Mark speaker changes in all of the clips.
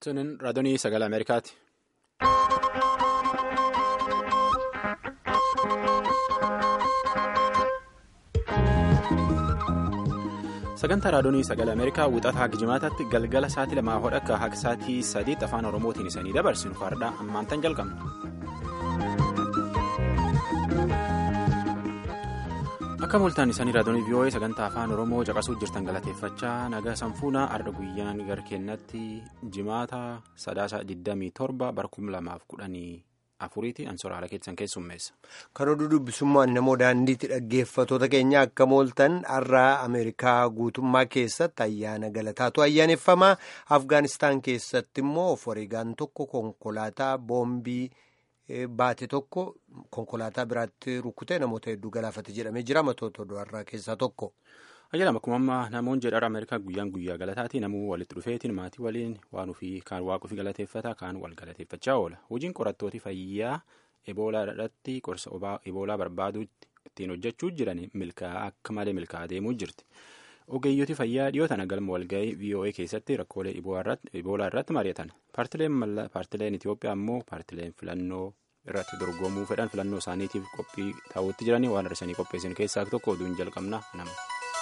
Speaker 1: Sunin raadiyoo sagalee Ameerikaati. Sagantaa raadiyoo sagalee Ameerikaa wixataa Gijimaataatti galgala sa'aatii lamaa hodha akka haqa sa'aatii sadiitti afaan Oromootiin isanii dabarsinu fardhaa ammaantan jalqabna. Akka mul'atan isaanii raadiyoo VOA sagantaa afaan Oromoo caqasuu jirtan galateeffachaa nagaa sanfuunaa arda guyyaan gara keenyatti jimaata sadaasa 27 bara 2010 afuriitiin ansoora haala keessan keessummeessa.
Speaker 2: Kan oduu dubbisummaan namoo daandiitti dhaggeeffatoota keenya akka mooltan har'a Ameerikaa guutummaa keessatti ayyaana galataatu ayyaaneffamaa Afgaanistaan keessatti immoo of wareegaan tokko konkolaataa boombii. Baate tokko konkolaataa biraatti rukkutee namoota hedduu galaafate jedhamee jira matoota oduu har'aa keessaa tokko.
Speaker 1: Ayyaana akkuma ammaa namoonni jedhara Ameerikaa guyyaan guyyaa galataati namuu walitti dhufeetiin maatii waliin waan ofii kaan waaqa ofii galateeffata kaan wal galateeffachaa oola. Hojiin qorattooti fayyaa eboolaa irratti qorsa eboolaa barbaaduu ittiin hojjechuu jiran milkaa'aa akka malee milkaa'aa deemuu jirti. Ogeeyyooti fayyaa dhiyoo tana galma walga'ii VOA keessatti rakkoolee eboolaa irratti mari'atan. Paartileen Itoophiyaa immoo paartileen filannoo irratti dorgomuu fedhan filannoo isaaniitiif qophii taa'uutti jiranii waan hir'isanii qopheessan keessaa tokko oduun jalqabna nama.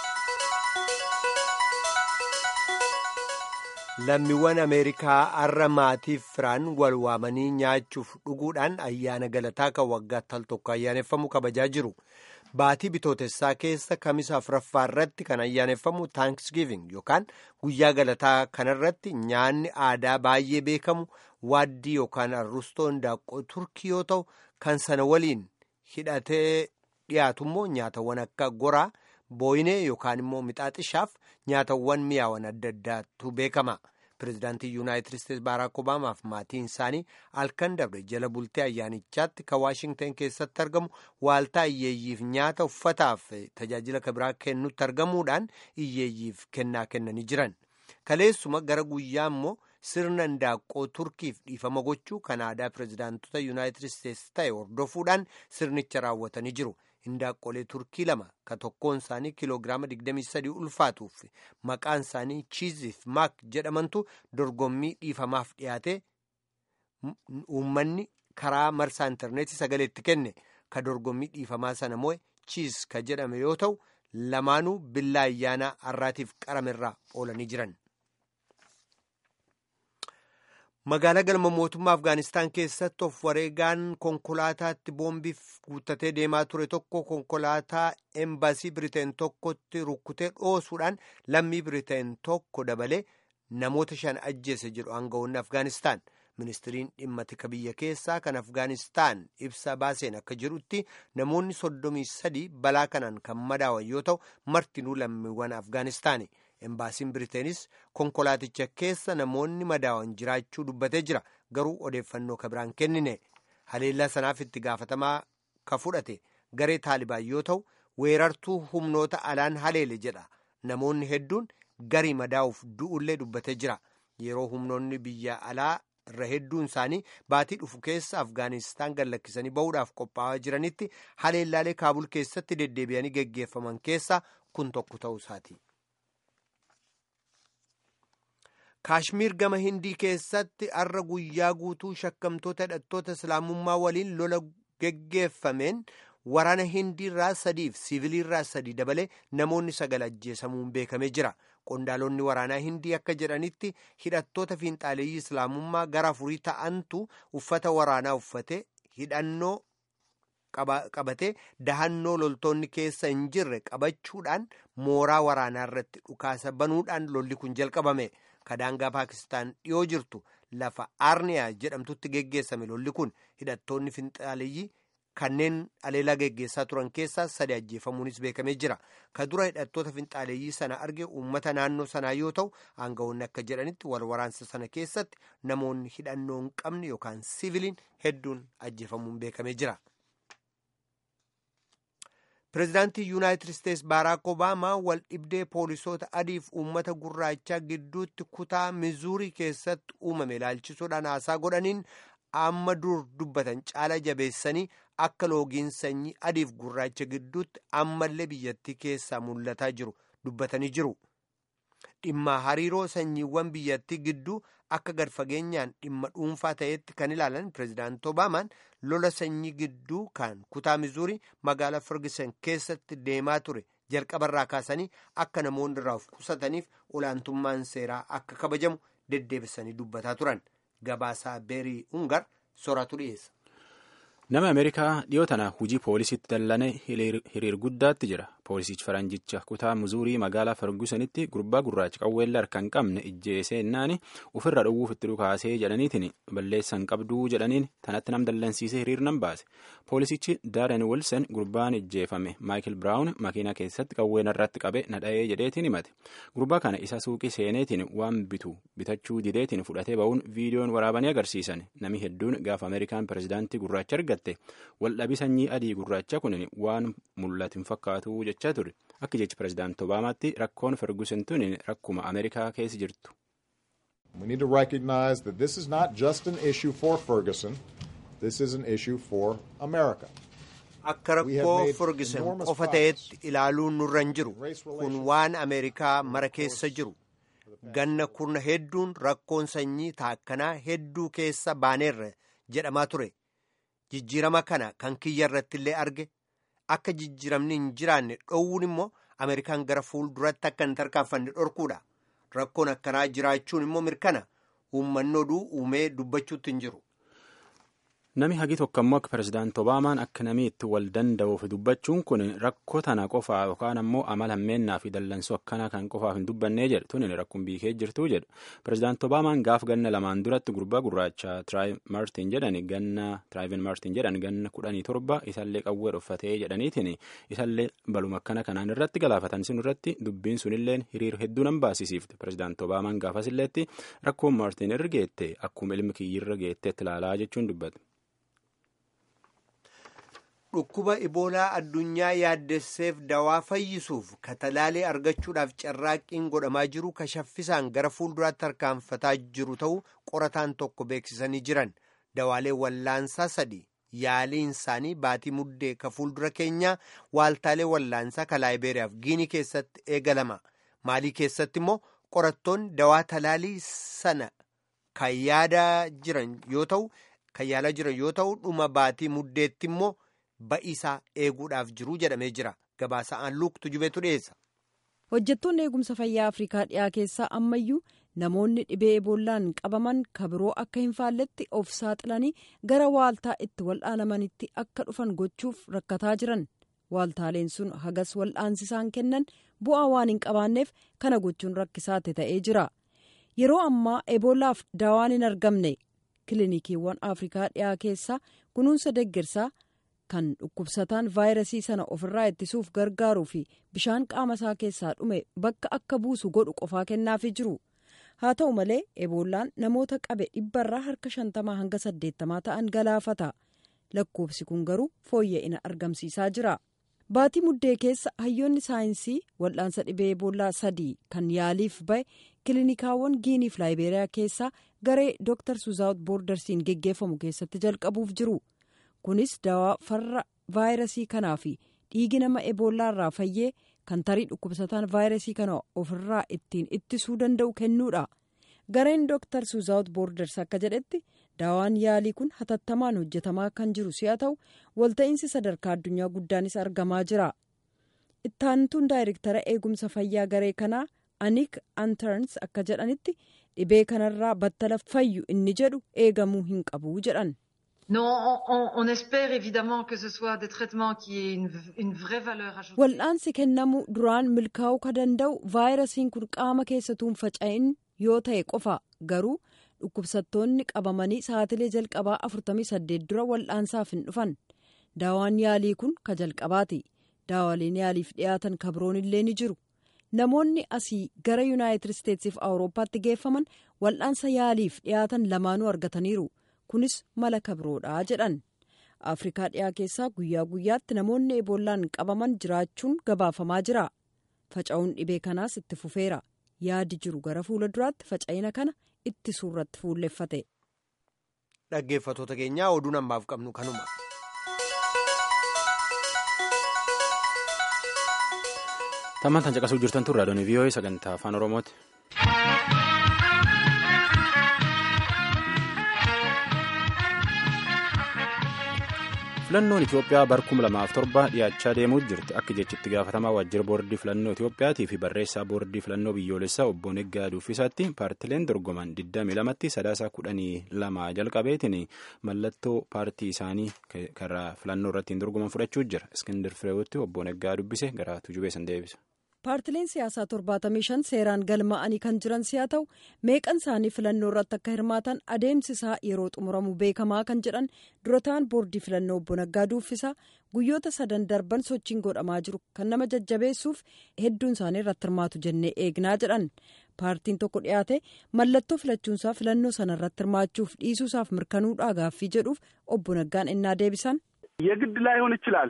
Speaker 2: Lammiiwwan Ameerikaa har'a maatiif firaan wal waamanii nyaachuuf dhuguudhaan ayyaana galataa kan waggaatti al tokko ayyaaneffamu kabajaa jiru. Baatii bitootessaa keessa kamisa afuraffaa irratti kan ayyaaneffamu taankisgiiving yookaan guyyaa galataa kanarratti nyaanni aadaa baay'ee beekamu waaddii yookaan arrustoo hindaaqqoo turkii yoo ta'u kan sana waliin hidhatee dhiyaatu immoo nyaatawwan akka goraa booyinee yookaan immoo mixaaxishaaf nyaatawwan mi'aawan adda addaatu beekama. Pireezidaantii Yuunaayitid Isteetsi Baaraak Obaamaaf maatiin isaanii halkan dabre jala bultee ayyaanichaatti kan Waashingtan keessatti argamu waaltaa iyyeeyyiif nyaata uffataaf tajaajila kabiraa kennutti argamuudhaan iyyeeyyiif kennaa kennanii jiran. Kaleessuma gara guyyaa immoo sirna hindaaqqoo turkiif dhiifama gochuu kan aadaa pireezidaantota Yuunaayitid Isteetsi ta'e hordofuudhaan sirnicha raawwatanii jiru. Hindaaqqolee turkii lama kan tokkoon isaanii kiiloogiraama 23 ulfaatuuf maqaan isaanii chiiziif maak jedhamantu dorgommii dhiifamaaf dhiyaate uummanni karaa marsaa intarneetii sagaleetti kenne kan dorgommii dhiifamaa sana moo'e chiiz kan jedhame yoo ta'u lamaanuu billaa ayyaanaa har'aatiif qaramerraa oolanii jiran. Magaalaa galma mootummaa Afgaanistaan keessatti of wareegaan konkolaataatti boombiif guuttatee deemaa ture tokko konkolaataa embaasii Biriteen tokkotti rukkutee dhoosuudhaan lammii Biriteen tokko dabalee namoota shan ajjeese jedhu aangawoonni Afgaanistaan. Ministiriin dhimma tika biyya keessaa kan Afgaanistaan ibsa baaseen akka jedhutti namoonni soddomii sadii balaa kanaan kan madaawan yoo ta'u martinuu lammiiwwan Afgaanistaani. Embaasiin Biriteenis konkolaaticha keessa namoonni madaawan jiraachuu dubbatee jira. Garuu odeeffannoo kabiraan kennine. Haleellaa sanaaf itti gaafatamaa ka fudhate garee taalibaan yoo ta'u weerartuu humnoota alaan haleele jedha. Namoonni hedduun garii madaa'uuf du'ullee dubbatee jira. Yeroo humnoonni biyya alaa irra hedduun isaanii baatii dhufu keessa Afgaanistaan gallakkisanii bahuudhaaf qophaa'aa jiranitti haleellaalee Kaabul keessatti deddeebi'anii geggeeffaman keessaa kun tokko ta'uu isaati. kaashmiir gama hindii keessatti har'a guyyaa guutuu shakkamtoota hidhattoota islaamummaa waliin lola geggeeffameen waraana hindiirraa sadiif siiviliirraa sadii dabalee namoonni sagal ajjeesamuun beekamee jira qondaalonni waraanaa hindii akka jedhanitti hidhattoota fiinxaaleeyyii islaamummaa gara afurii ta'antu uffata waraanaa uffate hidhannoo qabatee dahannoo loltoonni keessa hin jirre qabachuudhaan mooraa waraanaa irratti dhukaasa banuudhaan lolli kun jalqabame. kadaangaa paakistaan dhiyoo jirtu lafa aarniyaa jedhamtutti geggeessame lolli kun hidhattoonni finxaaleeyyii kanneen aleelaa geggeessaa turan keessaa sadi ajjeefamuunis beekamee jira ka dura hidhattoota finxaaleeyyii sana arge uummata naannoo sanaa yoo ta'u aangawoonni akka jedhanitti wal waraansa sana keessatti namoonni hidhannoo hin qabne yookaan siiviliin hedduun ajjeefamuun beekamee jira. Pireezidaantii Yuunaayitid Isteetsi Baaraak Obaamaa wal dhibdee poolisoota adiif uummata gurraachaa gidduutti kutaa mizuurii keessatti uumame ilaalchisuudhaan haasaa godhaniin amma dur dubbatan caala jabeessanii akka loogiin sanyii adiif gurraacha gidduutti ammallee biyyattii keessaa mul'ataa jiru dubbatanii jiru. Dhimma hariiroo sanyiiwwan biyyattii gidduu akka gad fageenyaan dhimma dhuunfaa ta'etti kan ilaalan pireezidaanti obaamaan lola sanyii gidduu kan kutaa mizuurii magaalaa ferguson keessatti deemaa ture jalqabarraa kaasanii akka namoonni irraa of qusataniif olaantummaan seeraa akka kabajamu deddeebisanii dubbataa turan gabaasaa beerii ungar sooratu dhiyeessa.
Speaker 1: nama ameerikaa dhiyoo tana hujii poolisiitti dallane hiriir guddaatti jira poolisichi faranjicha kutaa muzuurii magaalaa fergusonitti gurbaa gurraacha qawweella harka hin qabne ijjeesee innaani ofirra dhowwuuf itti dhukaasee jedhaniitiin balleessan qabduu jedhaniin tanatti nam dallansiisee hiriir nan baase poolisichi daaren wilson gurbaan ijjeefame maayikil biraawun makiinaa keessatti qawween irratti qabe nadha'ee jedheetiin himate gurbaa kana isa suuqii seeneetiin waan bitu bitachuu dideetiin fudhatee ba'uun viidiyoon waraabanii agarsiisan nami hedduun gaafa ameerikaan pireezidaantii gurraacha argatte waldhabii sanyii adii gurraacha kun waan mul'atu hin fakkaatu jechaa ture akka jechi pireezidaanti obaamaatti rakkoon ferguson tun rakkuma ameerikaa keessa jirtu.
Speaker 3: We need to recognize that this is not just an issue for Ferguson, this is an issue for America.
Speaker 2: Akka rakkoo Ferguson qofa ta'etti ilaaluun nurra hin jiru kun waan Ameerikaa mara keessa jiru. Ganna kurna hedduun rakkoon sanyii taakkanaa hedduu keessa baaneerra jedhamaa ture. Jijjiirama kana kan kiyya irratti illee arge akka jijjiiramni hin jiraanne dhoowwuun immoo Ameerikaan gara fuulduratti akka hin tarkaanfanne dhorkuudha. Rakkoon akkanaa jiraachuun immoo mirkana uummanni oduu uumee dubbachuutti hin jiru.
Speaker 1: Nami hagi tokko ammoo akka pireezidaanti Obaamaan akka namni itti wal danda'uuf dubbachuun kun rakkoo tana qofaa yookaan ammoo amala hammeennaa fi dallansoo akkanaa kan qofaaf hin dubbannee jedhu tuni rakkoon biikee jirtuu jedhu. Pireezidaanti Obaamaan gaaf ganna lamaan duratti gurbaa gurraacha Tiraayivin Maartin jedhan ganna Tiraayivin Maartin jedhan ganna kudhanii torba isallee qawwee dhuffatee jedhaniitiin isallee baluma akkana kanaan irratti galaafatan sun irratti dubbiin sunilleen hiriir hedduu nan baasisiifte. Pireezidaanti Obaamaan gaafas illeetti rakkoon Maartin irra geette akkuma ilmi kiyyirra geetteetti ilaalaa jechuun dubbate.
Speaker 2: Dhukkuba iboolaa addunyaa yaaddesseef dawaa fayyisuuf katalaalee argachuudhaaf carraaqqiin godhamaa jiru kashaffisaan gara fuulduraatti harkaanfataa jiru ta'uu qorataan tokko beeksisanii jiran dawaalee wallaansaa sadi yaaliin isaanii baatii muddee ka fuuldura keenyaa waaltaalee wallaansaa ka laayibeeriyaaf giinii keessatti eegalama maalii keessatti immoo qorattoonni dawaa talaalii sana kan yaadaa jiran yoo ta'u kan yaalaa jiran yoo ta'u dhuma baatii muddeetti immoo. ba'iisaa eeguudhaaf jiruu jedhamee jira gabaasa'aan luuktu jubeetu dhiyeessa.
Speaker 4: hojjettoonni eegumsa fayyaa afrikaa dhiyaa keessaa ammayyuu namoonni dhibee eebollaan qabaman kabiroo akka hin faalletti of saaxilanii gara waaltaa itti wal'aanamanitti akka dhufan gochuuf rakkataa jiran waaltaaleen sun hagas wal'aansisaan kennan bu'aa waan hin qabaanneef kana gochuun rakkisaate ta'ee jira yeroo ammaa eebolaaf daawaan hin argamne kilinikiiwwan afrikaa dhiyaa keessaa kunuunsa deggersaa. kan dhukkubsataan vaayirasii sana ofirraa ittisuuf gargaaruu fi bishaan qaama isaa keessaa dhume bakka akka buusu godhu qofaa kennaafii jiru haa ta'u malee eebollaan namoota qabe dhibbarraa harka shantamaa hanga saddeettamaa ta'an galaafata lakkoofsi kun garuu fooyya'ina argamsiisaa jira baatii muddee keessa hayyoonni saayinsii wal'aansa dhibee eebollaa sadii kan yaaliif bahe kilinikaawwan giiniif laayibeeriyaa keessaa garee dooktar suuzaawut boordarsiin geggeeffamu keessatti jalqabuuf jiru. kunis dawaa farra vaayirasii kanaa fi dhiigi nama eboolaa irraa fayyee kan tarii dhukkubsataan vaayirasii kana ofirraa ittiin ittisuu danda'u kennuudha gareen dooktar suuzaawut boorders akka jedhetti daawaan yaalii kun hatattamaan hojjetamaa kan jiru si'a ta'u walta'iinsi sadarkaa addunyaa guddaanis argamaa jira ittaantuun daayirektara eegumsa fayyaa garee kanaa anik antarns akka jedhanitti dhibee kanarraa battala fayyu inni jedhu eegamuu hin qabu jedhan.
Speaker 5: Non, on, on espère évidemment que ce soit des traitements qui aient une, une vraie valeur ajoutée.
Speaker 4: Wal'aansi kennamu duraan milkaa'uu ka danda'u vaayirasiin kun qaama keessatuun faca'in yoo ta'e qofa garuu dhukkubsattoonni qabamanii sa'atilee jalqabaa 48 dura wal'aansaaf hin dhufan daawaan yaalii kun ka jalqabaati daawaaleen yaaliif dhiyaatan kabroon illee ni jiru namoonni asii gara yuunaayitid isteetsiif awurooppaatti geeffaman wal'aansa yaaliif dhiyaatan lamaanuu argataniiru. kunis mala kabroodha jedhan afrikaa dhiyaa keessaa guyyaa guyyaatti namoonni eebollaan qabaman jiraachuun gabaafamaa jira faca'uun dhibee kanaas itti fufeera yaadi jiru gara fuula duraatti faca'ina kana ittisuu irratti fuulleffate.
Speaker 2: dhaggeeffatoota keenyaa oduu ammaaf qabnu kanuma.
Speaker 1: tammaan caqasuu jirtan turraa doonii vii'oo'ee sagantaa afaan oromooti. filannoon itiyoophiyaa bara kuma lamaaf torba dhiyaachaa deemuu jirti akka jechitti gaafatamaa waajjira boordii filannoo itiyoophiyaatii fi barreessaa boordii filannoo biyyoolessaa obbo Neggaa Duffisaatti paartileen dorgoman 22tti sadaasa 12 jalqabeetiin mallattoo paartii isaanii karaa filannoo irratti dorgoman fudhachuu jira iskindir fireewutti obbo Neggaa dubbise gara tujubeessan deebisa.
Speaker 4: paartileen siyaasaa 75 seeraan galmaa'anii kan jiran si'a ta'u meeqan isaanii filannoo irratti akka hirmaatan adeemsi isaa yeroo xumuramu beekamaa kan jedhan durataan boordii filannoo obbo Naggaa Duuffisaa guyyoota sadan darban sochiin godhamaa jiru kan nama jajjabeessuuf hedduun isaanii irratti hirmaatu jennee eegnaa jedhan paartiin tokko dhiyaate mallattoo filachuunsaa filannoo sana irratti hirmaachuuf dhiisuusaaf mirkanuudhaa gaaffii jedhuuf obbo Naggaan innaa deebisan.
Speaker 6: የግድ ላይሆን ይችላል።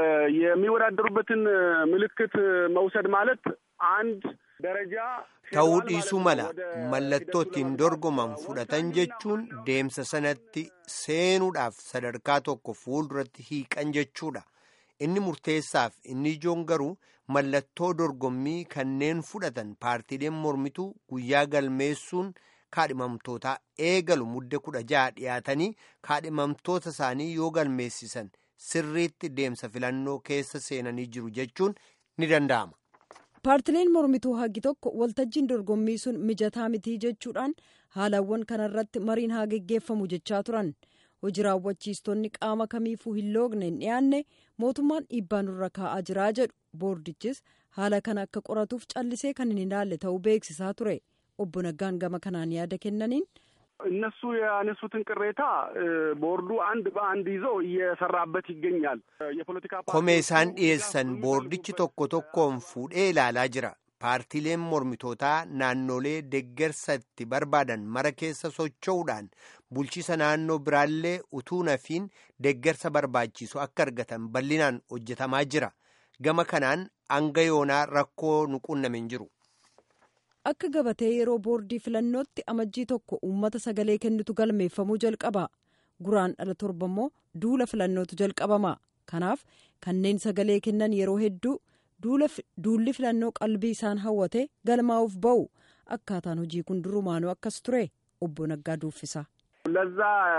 Speaker 6: የሚወዳደሩበትን ምልክት መውሰድ ማለት አንድ ደረጃ
Speaker 2: ta'uu dhiisuu mala mallattoo ittiin dorgoman fudhatan jechuun deemsa sanatti seenuudhaaf sadarkaa tokko fuulduratti hiiqan jechuudha. Inni murteessaaf inni ijoon garuu mallattoo dorgommii kanneen fudhatan paartiileen mormituu guyyaa galmeessuun kaadhimamtootaa eegalu mudde kudha jaha dhiyaatanii kaadhimamtoota isaanii yoo galmeessisan sirriitti deemsa filannoo keessa seenanii jiru jechuun ni danda'ama.
Speaker 4: paartileen mormituu hagi tokko waltajjiin dorgommii sun mijataa mitii jechuudhaan haalawwan kanarratti mariin haa geggeeffamu jechaa turan hojii raawwachiistonni qaama kamiifuu hin loogne hin dhiyaanne mootummaan dhiibbaa nurra kaa'aa jiraa jedhu boordichis haala kana akka qoratuuf callisee kan hin ilaalle ta'uu beeksisaa ture obbo Naggaan gama kanaan yaada kennaniin.
Speaker 6: እነሱ ያነሱትን ቅሬታ ቦርዱ አንድ በአንድ ይዞ እየሰራበት ይገኛል። የፖለቲካ
Speaker 2: komee isaan dhiyeessan boordichi tokko tokkoon fuudhee ilaalaa jira. paartiileen mormitootaa naannolee deeggarsa itti barbaadan mara keessa socho'uudhaan bulchiisa naannoo biraallee utuu nafiin deeggarsa barbaachisu akka argatan bal'inaan hojjetamaa jira. gama kanaan hanga yoonaa rakkoo nu qunname hin jiru.
Speaker 4: akka gabatee yeroo boordii filannootti amajjii tokko uummata sagalee kennitu galmeeffamuu jalqaba guraan dhala torba immoo duula filannootu jalqabama kanaaf kanneen sagalee kennan yeroo hedduu duulli filannoo qalbii isaan hawwate galmaa'uuf ba'u akkaataan hojii kun durumaanuu akkas ture obbo Naggaa Duuffisa.
Speaker 6: ለዛ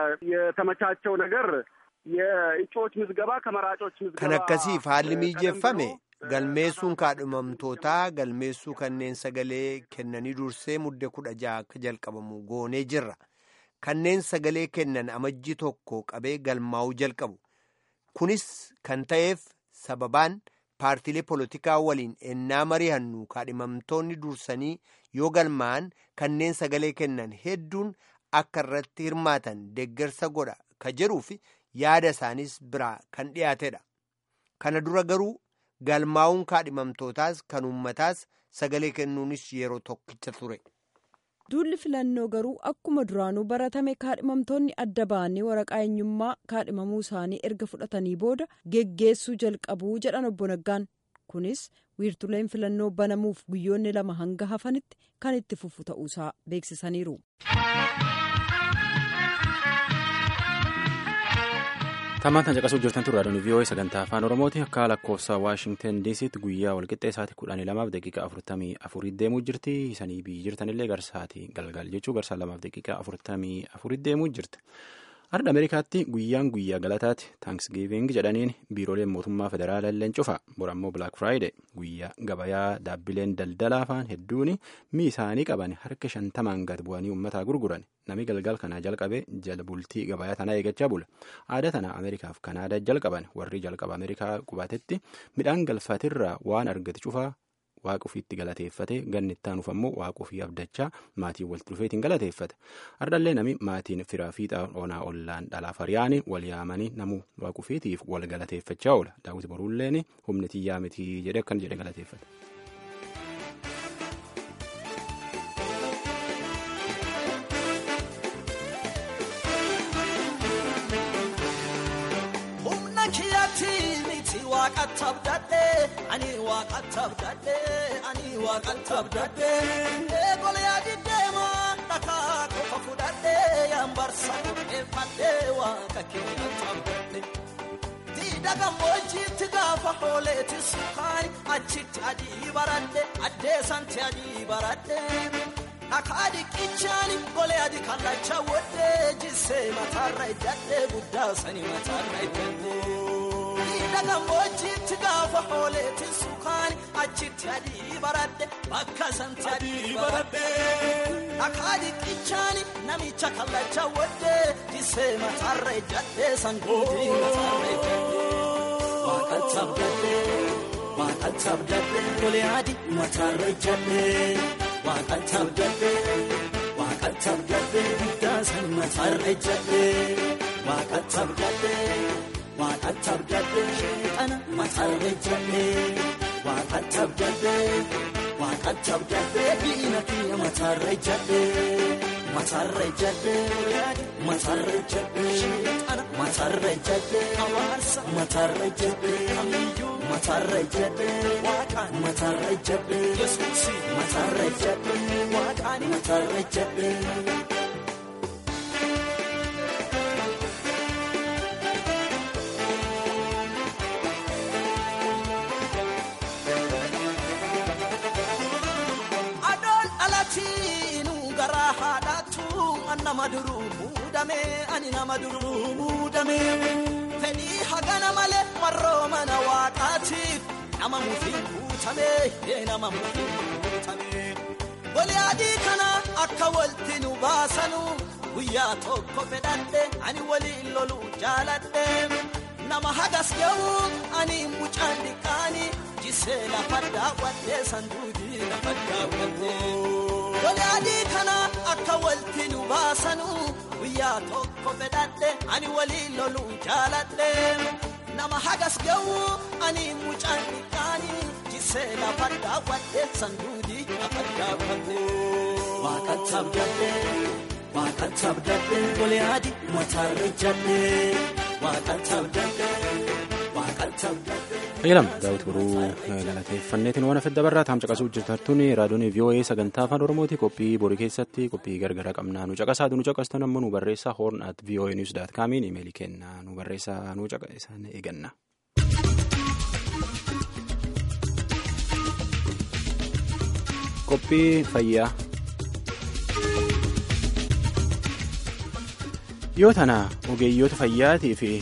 Speaker 6: የተመቻቸው ነገር የእጩዎች ምዝገባ ከመራጮች ምዝገባ
Speaker 2: kan akkasiif haalli mijeeffame galmeessuun kaadhimamtootaa galmeessuu kanneen sagalee kennanii dursee mudde kudha jaha akka jalqabamu goonee jirra kanneen sagalee kennan amajjii tokko qabee galmaa'uu jalqabu kunis kan ta'eef sababaan paartiilee polotikaa waliin ennaa mari'annu kaadhimamtoonni dursanii yoo galmaa'an kanneen sagalee kennan hedduun akka irratti hirmaatan deeggarsa godha ka jedhuuf yaada isaanis biraa kan dhiyaatedha kana dura garuu galmaa'uun kaadhimamtootaas kan uummataas sagalee kennuunis yeroo tokkicha ture.
Speaker 4: duulli filannoo garuu akkuma duraanuu baratame kaadhimamtoonni adda ba'anii waraqaa eenyummaa kaadhimamuu isaanii erga fudhatanii booda geggeessuu jalqabuu jedhan obbo Naggaan kunis wiirtuleen filannoo banamuuf guyyoonni lama hanga hafanitti kan itti fufu ta'uusaa beeksisaniiru.
Speaker 1: Tammaan caqasuu jirtan turre raadiyoon vii'oo'ee sagantaa afaan oromooti akka lakkoofsa waashingtan diisiitti guyyaa walqixxee sa'aatii kudhanii lamaaf daqiiqaa afurtamii afurii deemuu jirti isanii biyyi jirtanillee garsaatii galgal jechuu garsaa lamaaf daqiiqaa afurtamii afurii deemuu jirti. Arda Ameerikaatti guyyaan guyyaa galataati taankisgiiving jedhaniin biirooleen mootummaa federaalaa illee cufa borammoo Black Friday guyyaa gabayaa dhaabbileen daldalaa afaan hedduun mii isaanii qaban harka shantamaan gad bu'anii uummataa gurguran nami galgal kanaa jalqabe jala bultii gabayaa tanaa eegachaa bula aadaa tana Ameerikaaf Kanaadaa jalqaban warri jalqaba Ameerikaa qubatetti midhaan galfatirraa waan argate cufaa waaqa ofiitti galateeffate ganni itti aanuuf ammoo waaqa ofii abdachaa maatiin walitti dhufeetiin galateeffate ardallee nami maatiin firaa fiixaa onaa ollaan dhalaaf hariyaanii wal yaamanii namuu waaqa ofiitiif wal galateeffachaa oola daawwiti boruulleen humni xiyyaa mitii jedhe akkan jedhe galateeffate.
Speaker 7: waaqatti abdadhe ani waaqatti abdadhe ani waaqatti abdadhe eegola yaadi deema dhakaa qofa fudhadhe yambarsa qopheeffadhe waaqa keenyatti abdadhe diida gammoojjiitti gaafa hooleeti sukaani achitti adii baradhe addeessanti adii baradhe dhakaa dhiqichaani golee adi kallacha wodhe jissee mataarra iddadhe guddaa sani mataarra iddadhe. hidha gammoojjiitti gaafa hooleetti sukaani achitti adii baradhe bakka santi adii baradhe dhakaa dhiqichaani namicha kallacha wadde disee mataarra ejjadhe sangooti mataarra ejjadhe waaqatti abdadhe waaqatti abdadhe golee adii mataarra ejjadhe waaqatti abdadhe waaqatti abdadhe guddaa san mataarra ejjadhe waaqatti abdadhe. waaqatti abdadhe sheexana mataarra ejjadhe waaqatti abdadhe waaqatti abdadhe diina kiyya mataarra ejjadhe mataarra ejjadhe mataarra ejjadhe sheexana mataarra ejjadhe hawaasa mataarra ejjadhe kamiyyuu mataarra ejjadhe waaqaan mataarra ejjadhe yesuusi mataarra ejjadhe waaqaan mataarra ejjadhe. nama duruu muudame ani nama duruu muudame fedhii hagana malee marroo mana waaqaatiif nama mufiin guutame yee nama mufiin guutame golee adii kana akka walti nu baasanu guyyaa tokko fedhadhe ani waliin loluu jaaladhe nama hagas ga'u ani mucaan dhiqaani jisee lafa daawwadhe sanduudii lafa daawwadhe. Golee adii kana akka walti nu baasanu guyyaa tokko fedhadhe ani waliin loluu jaaladhe nama hagas ga'u ani mucaan dhiqaani jisee lafa daawwadhe sanduudii lafa daawwadhe. Waaqatti abdadhe waaqatti abdadhe golee adii mataarra ejjadhe waaqatti abdadhe waaqatti abdadhe.
Speaker 1: Ayyalam daawwiti boruu galateeffanneetiin waan afedda barraa taam caqasuu jirtartuun raadiyoon VOA sagantaa afaan oromooti qophii borii keessatti qophii gargaraa qabnaa nu caqasaatu nu caqastan ammoo nu barreessaa hoorn at VOA news daat kaamiin imeelii kennaa nu barreessaa nu caqasan eeganna. Qophii fayyaa. Yoo tana ogeeyyoota fayyaatii fi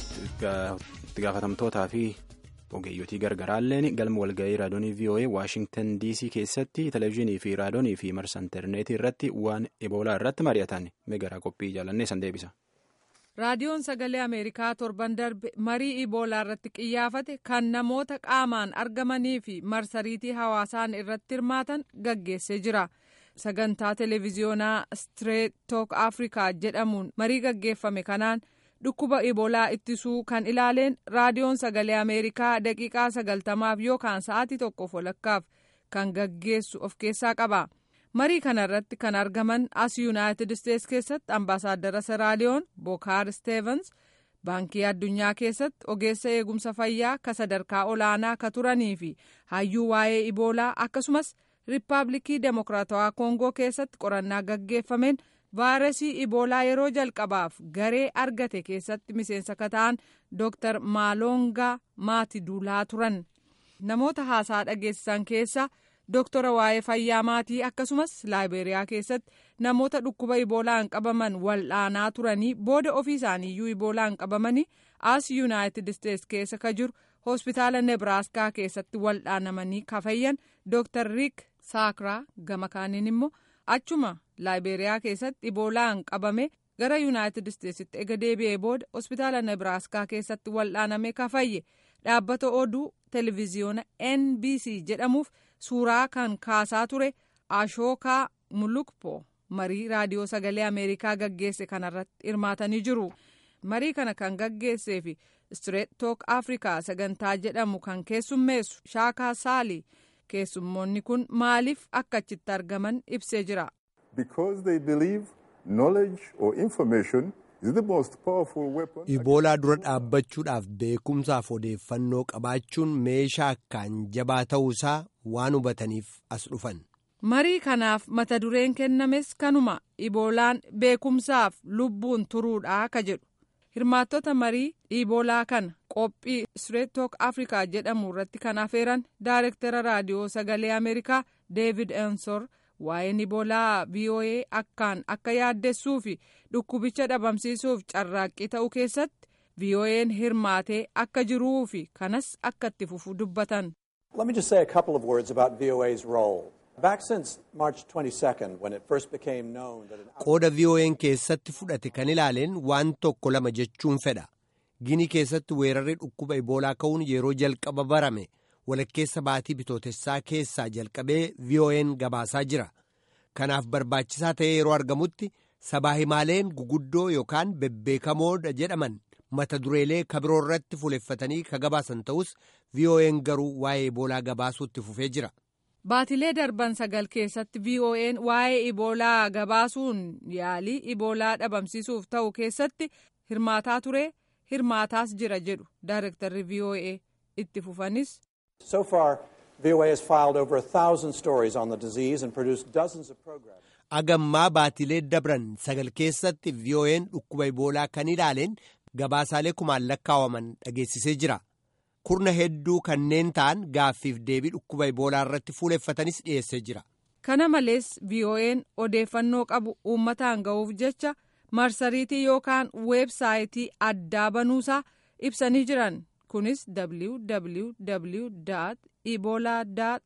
Speaker 1: itti gaafatamtootaa fi ogeeyyotii gargaraalleen galma walga'ii raadiyoonii VOA Waashingtan DC keessatti televezyiinii fi raadiyoonii fi marsa intarneetii irratti waan eboolaa irratti mari'atan meegaraa qophii jaalannee san deebisa.
Speaker 8: raadiyoon sagalee ameerikaa torban darbe marii iboolaa irratti qiyyaafate kan namoota qaamaan argamanii fi marsariitii hawaasaan irratti hirmaatan gaggeessee jira. sagantaa televiziyoonaa stireet took afrikaa jedhamuun marii gaggeeffame kanaan dhukkuba iboolaa ittisuu kan ilaaleen raadiyoon sagalee ameerikaa daqiiqaa sagaltamaaf yookaan sa'aatii tokkoof walakkaaf kan gaggeessu of keessaa qaba marii kana irratti kan argaman as yuunaayitid isteets keessatti ambaasaaddara seraaliyoon bookaar steevens baankii addunyaa keessatti ogeessa eegumsa fayyaa ka sadarkaa olaanaa ka turanii fi hayyuu waa'ee iboolaa akkasumas riippaabilikii demokiraatawaa koongoo keessatti qorannaa gaggeeffameen vaayirasii iboolaa yeroo jalqabaaf garee argate keessatti miseensa ka ta'an dooktar maalongaa maatiduulaa turan namoota haasaa dhageessisan keessa dooktora waa'ee fayyaa maatii akkasumas laayiberiyaa keessatti namoota dhukkuba iboolaan qabaman wal'aanaa turanii booda ofii isaaniiyyuu iboolaan qabamanii as yuunaayitid isteets keessa ka jiru hospitaala nebraaskaa keessatti wal'aanamanii ka fayyan dooktar riik saakraa gama kaaniin immoo achuma laayiberiyaa keessatti iboolaan qabame gara yuunaayitid isteetsitti ega deebi'ee booda hospitaala nebraaskaa keessatti wal'aaname ka fayye dhaabbata oduu televiziyoona nbc jedhamuuf suuraa kan kaasaa ture ashookaa mulukpo marii raadiyoo sagalee ameerikaa gaggeesse kanarratti hirmaatanii jiru marii kana kan gaggeessee fi stireet took afrikaa sagantaa jedhamu kan keessummeessu shaakaa saalii keessummoonni kun maaliif akka achitti argaman ibsee jira.
Speaker 9: because they believe knowledge or information is the most powerful weapon.
Speaker 2: Iboolaa dura dhaabbachuudhaaf beekumsaaf odeeffannoo qabaachuun meeshaa akkaan jabaa ta'uusaa waan hubataniif as dhufan.
Speaker 8: Marii kanaaf mata dureen kennames kanuma iboolaan beekumsaaf lubbuun turuudhaa ka jedhu. Hirmaattota marii iboolaa kana qophii Straight Talk Africa jedhamu irratti kan afeeran Daayirektara Raadiyoo Sagalee Ameerikaa David Ensor waa'een iboolaa VOA akkaan akka yaaddessuu fi dhukkubicha dhabamsiisuuf carraaqqii ta'uu keessatti VOA'n hirmaatee akka jiruu fi kanas akka itti fufu dubbatan.
Speaker 10: Let me just say a couple of words about VOA's role. Back since March 22nd, when it first became known that an
Speaker 2: qooda VOA'n keessatti fudhate kan ilaaleen waan tokko lama jechuun fedha. Ginii keessatti weerarri dhukkuba iboolaa ka'uun yeroo jalqaba barame walakkeessa baatii bitootessaa keessaa jalqabee VOA'n gabaasaa jira. Kanaaf barbaachisaa ta'ee yeroo argamutti sabaa himaaleen guguddoo yookaan bebbeekamoodha jedhaman mata dureelee kabiroo irratti fuuleffatanii ka gabaasan ta'us VOA'n garuu waa'ee iboolaa gabaasuutti fufee jira.
Speaker 8: Baatilee darban sagal keessatti VOA'n waa'ee iboolaa gabaasuun yaalii iboolaa dhabamsiisuuf ta'u keessatti hirmaataa ture hirmaataas jira jedhu Daayirektarri VOA itti fufanis.
Speaker 10: So far, VOA has filed over a thousand stories on the disease and produced dozens of programs.
Speaker 2: Agammaa baatilee dabran sagal keessatti VOA'n dhukkuba iboolaa kan ilaaleen gabaasaalee kumaan lakkaawaman dhageessisee jira. Kurna hedduu kanneen ta'an gaaffiif deebii dhukkuba iboolaa irratti fuuleffatanis dhiyeessee jira.
Speaker 8: Kana malees VOA'n odeeffannoo qabu uummataan ga'uuf jecha marsariitii yookaan weebsaayitii addaa banuusaa ibsanii jiran. Kunis www ebola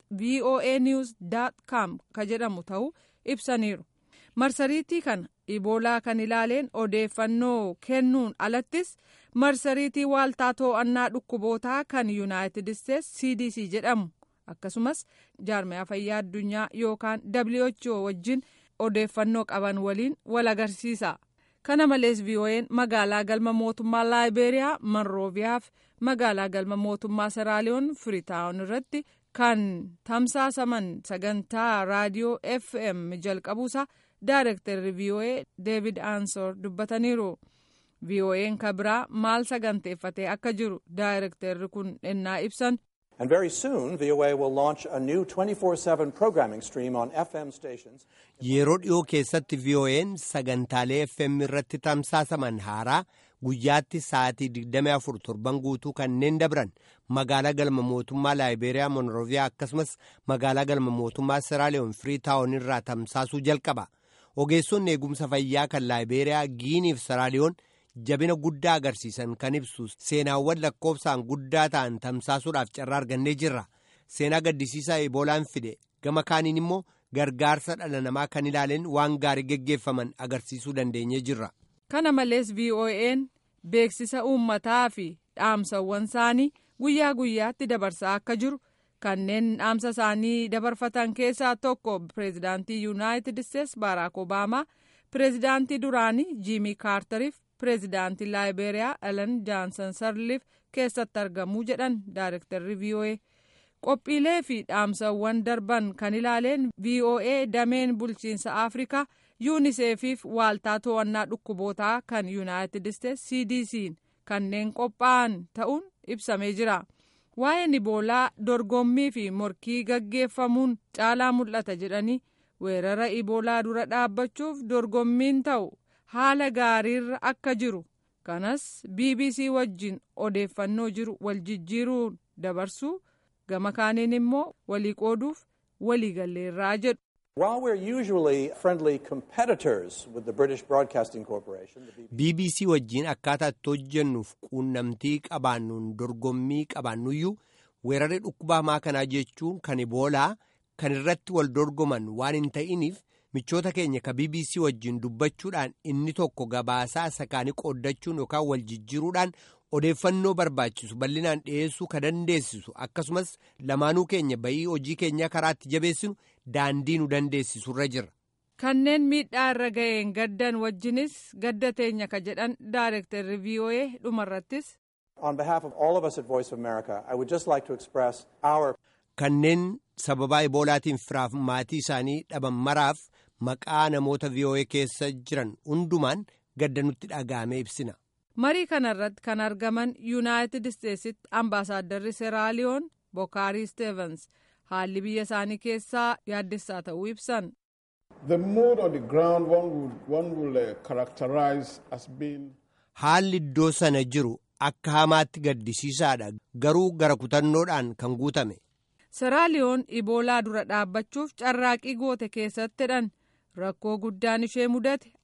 Speaker 8: voa news com ka jedhamu ta'uu ibsaniiru. Marsariitii kana iboolaa kan ilaaleen odeeffannoo kennuun alattis marsariitii waaltaa to'annaa dhukkubootaa kan yuunaayitid isteets cdc jedhamu akkasumas jaarmiyaa fayyaa addunyaa yookaan who wajjin odeeffannoo qaban waliin wal agarsiisa. kana malees VOA'n magaalaa galma mootummaa laayibeeriyaa monrooviyaaf magaalaa galma mootummaa seraaliyoon firiitaawun irratti kan tamsaasaman sagantaa raadiyoo fm jalqabuusaa daayirektarri VOA deevid aansor dubbataniiru. VOA'n kabiraa maal saganteeffatee akka jiru daayirektarri kun ennaa ibsan.
Speaker 10: And very soon, VOA will launch a new 24-7 programming stream on FM stations.
Speaker 2: Yeroo dhiyoo keessatti VOA'n sagantaalee FM irratti tamsaasaman haaraa guyyaatti sa'aatii 24 torban guutuu kanneen dabran magaalaa galma mootummaa laayibeeriyaa monrooviyaa akkasumas magaalaa galma mootummaa seraaliyoon firiitaawun irraa tamsaasuu jalqaba. Ogeessonni eegumsa fayyaa kan laayibeeriyaa giiniif seraaliyoon jabina guddaa agarsiisan kan ibsu seenaawwan lakkoofsaan guddaa ta'an tamsaasuudhaaf carraa argannee jirra seenaa gaddisiisaa eboolaan fide gama kaaniin immoo gargaarsa dhala namaa kan ilaaleen waan gaarii geggeeffaman agarsiisuu dandeenyee jirra.
Speaker 8: kana malees VOA'n beeksisa uummataa fi dhaamsawwan isaanii guyyaa guyyaatti dabarsaa akka jiru kanneen dhaamsa isaanii dabarfatan keessaa tokko pireezidaantii yuunaayitid isteets baaraak obaamaa pireezidaantii duraanii jiimii kaartariif pireezidaantii laayibeeriyaa elen jaansan sarliif keessatti argamuu jedhan daayirektarri VOA qophiilee fi dhaamsawwan darban kan ilaaleen VOA dameen bulchiinsa afrikaa yuuniseefiif waaltaa to'annaa dhukkubootaa kan yuunaayitid isteets cdc'n kanneen qophaa'an ta'uun ibsamee jira waa'een iboolaa dorgommii fi morkii gaggeeffamuun caalaa mul'ata jedhanii weerara iboolaa dura dhaabbachuuf dorgommiin ta'u haala gaariirra akka jiru kanas bbc wajjin odeeffannoo jiru wal jijjiiruun dabarsuu gama kaaniin immoo walii qooduuf walii galleerraa jedhu.
Speaker 10: While we're usually friendly competitors with the British Broadcasting Corporation, the
Speaker 2: BBC wajjin akkaataa itti hojjennuuf quunnamtii qabaannuun dorgommii qabaannuyyuu weerarri dhukkuba hamaa kanaa jechuun kan iboolaa kan irratti wal dorgoman waan hin ta'iniif michoota keenya ka BBC wajjin dubbachuudhaan inni tokko gabaasaa sakaanii qooddachuun yookaan wal jijjiiruudhaan odeeffannoo barbaachisu bal'inaan dhiyeessuu ka dandeessisu akkasumas lamaanuu keenya bayii hojii keenyaa karaatti jabeessinu daandii nu dandeessisurra jira.
Speaker 8: kanneen miidhaa irra ga'een gaddan wajjinis gadda teenya ka jedhan daayirektarri VOA dhumarrattis.
Speaker 10: On behalf of all of us at Voice of America, I would just like to express our
Speaker 2: kanneen sababaa iboolaatiin firaaf maatii isaanii dhaban maraaf maqaa namoota VOA keessa jiran hundumaan gadda nutti dhaga'amee ibsina.
Speaker 8: marii kanarratti kan argaman yuunaayitid isteetsitti ambaasaaddarri seraaliyoon bokaarii steevens haalli biyya isaanii keessaa yaaddessaa ta'uu ibsan.
Speaker 9: The mood on the ground one would, one will uh, characterize as being.
Speaker 2: Haalli iddoo sana jiru akka hamaatti gaddisiisaadha garuu gara kutannoodhaan kan guutame.
Speaker 8: seraaliyoon iboolaa dura dhaabbachuuf carraaqii goote keessattidhan rakkoo guddaan ishee mudate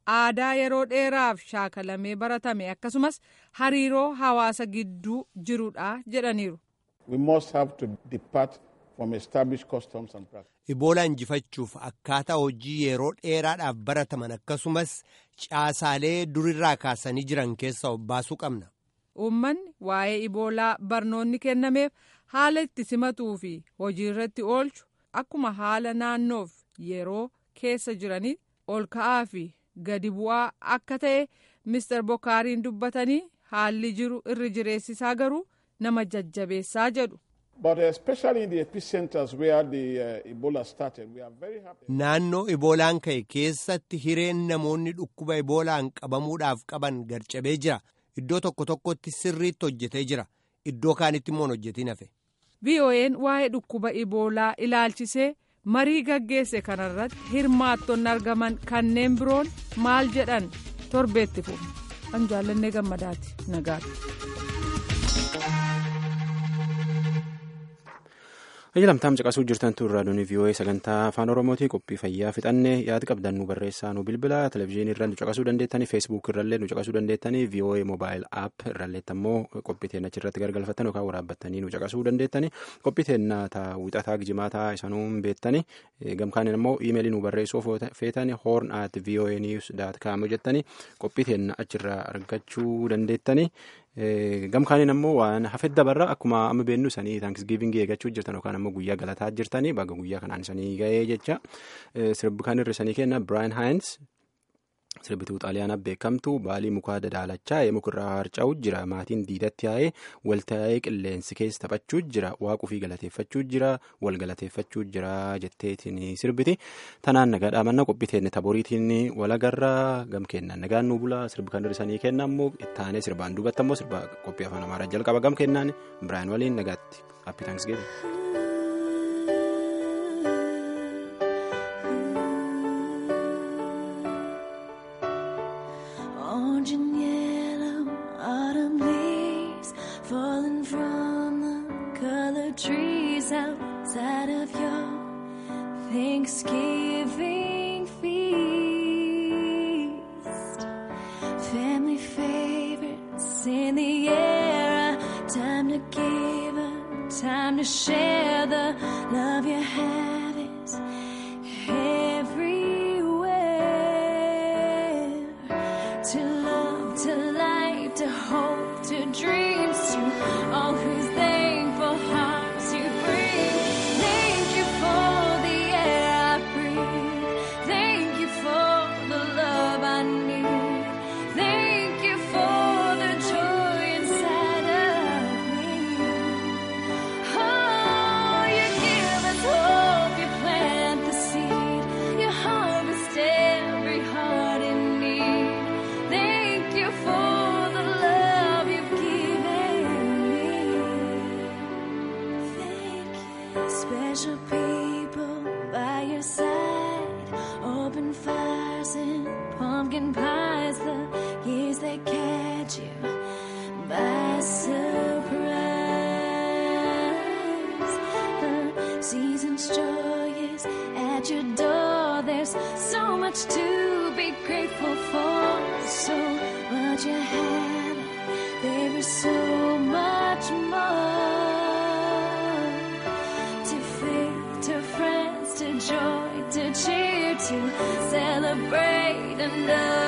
Speaker 8: aadaa yeroo dheeraaf shaakalamee baratame akkasumas hariiroo hawaasa gidduu jirudha jedhaniiru.
Speaker 11: We must have to depart from established customs and practices.
Speaker 2: Iboolaa injifachuuf akkaataa hojii yeroo dheeraadhaaf barataman akkasumas caasaalee durirraa kaasanii jiran keessaa baasuu qabna.
Speaker 8: Uummanni waa'ee iboolaa barnoonni kennameef haala itti simatuu fi hojii irratti oolchu akkuma haala naannoof yeroo keessa jiranii ol ka'aa fi gadi bu'aa akka ta'e Mr. Bokaariin dubbatanii haalli jiru irri jireessisaa garuu nama jajjabeessaa jedhu.
Speaker 11: But especially in the epicenters where the uh, Ebola started, we are very happy.
Speaker 2: Naannoo iboolaan ka'e keessatti hireen namoonni dhukkuba iboolaan qabamuudhaaf qaban garcabee jira. Iddoo tokko tokkotti sirriitti hojjetee jira. Iddoo kaanitti immoo hojjetiin hafe.
Speaker 8: VOA'n waa'ee dhukkuba iboolaa ilaalchisee marii gaggeesse kanarratti hirmaattonni argaman kanneen biroon maal jedhan torbeetti fufu. An jaallannee gammadaati nagaatti.
Speaker 1: Ajjalamtaam caqasuu jirtan turraa doonii vii'oo'ee sagantaa afaan oromootii qophii fayyaa fixannee yaada qabdan nu barreessaa nu bilbila televizyiinii irra nu caqasuu dandeettanii feesbuuk irrallee nu caqasuu dandeettanii vii'oo'ee moobaayil aap irralleetti ammoo qophii teenya achirratti gargalfattan yookaan waraabbattanii nu caqasuu dandeettanii qophii teenya taa wixataa gijimaataa isaanuu beettanii gamkaaniin ammoo iimeelii nu barreessuu feetanii hoorn at vii'oo'ee niiws daat kaa'amu jettanii qophii teenya achirraa argachuu dandeettanii. gamkaaniin ammoo waan hafet dabarra akkuma amma beennu sanii taankisgiivingii eeggachuu jirtan yookaan ammoo guyyaa galataa jirtanii baga guyyaa kanaan sanii ga'ee jecha sirbi kan irra sanii kenna Brian Hines sirbituu xaaliyaanaa beekamtu baalii mukaa dadaalachaa mukarraa harca'uu jira maatiin diidatti yaa'ee waltaa'ee qilleensi keessa taphachuu jira waaquu fi galateeffachuu jira wal galateeffachuu jira jetteetiin sirbiti tanaan nagaa dhaamanna qophii teenne taboriitiin walagarraa gam kennan nagaan nu bula sirbi kan irra sanii kenna ammoo ittaanee sirbaan duubatti ammoo sirba qophii afaan amaaraa jalqaba gam kennaan Brian waliin nagaatti happy thanksgiving.
Speaker 12: Orange and yellow autumn leaves falling from the colored trees outside of your Thanksgiving feast. Family favorites in the air, a time to give, a time to share the love you have is everywhere. To love, to light, to hope, to dreams, to all whose thankful hearts you bring. Thank you for the air I breathe. Thank you for the love I need. Thank you for the joy inside of me. Oh, you give us hope, you plant the seed, you harvest every heart in need. Thank you for the love you've given me. Thank you. Special people by your side, open fires and pumpkin pies. The years they catch you by surprise. The season's joy is at your door. There's so much to be grateful for. So much you have, there is so much more. To faith, to friends, to joy, to cheer, to celebrate and love.